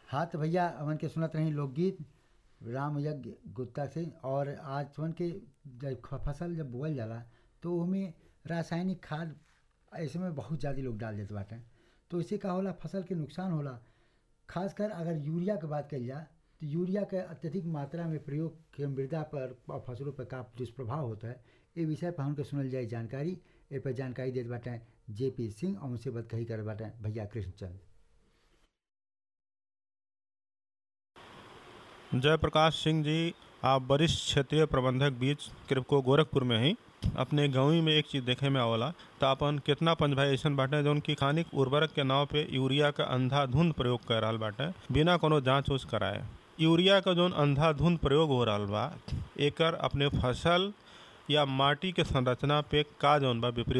हाँ तो भैया हमन के सुनत रही लोकगीत राम यज्ञ गुप्ता से और आज वन के जब ख- फसल जब बोअल जाला तो ओमे रासायनिक खाद ऐसे में बहुत ज़्यादा लोग डाल देते बाटे तो इससे का होला फसल के नुकसान होला खासकर अगर यूरिया के बात कइल जाए तो यूरिया के अत्यधिक मात्रा में प्रयोग के मृदा पर और फसलों पर का दुष्प्रभाव होता है ए विषय पर हमके सुनल जाए जानकारी ए पर जानकारी देते बाटे जे पी सिंह और उनसे बात कही कर बाटे भैया कृष्णचंद जयप्रकाश सिंह जी आप वरिष्ठ क्षेत्रीय प्रबंधक बीच कृपको गोरखपुर में ही अपने गाँव में एक चीज देखे में आवला तो अपन कितना पंच भाई ऐसन बाटे जौन की खानिक उर्वरक के नाव पे यूरिया का अंधाधुंध प्रयोग कर रहा बाटे बिना कोनो जांच उच कराए यूरिया का जौन अंधाधुंध प्रयोग हो रहा बा एकर अपने फसल या माटी के संरचना पे का जौन बा विपरीत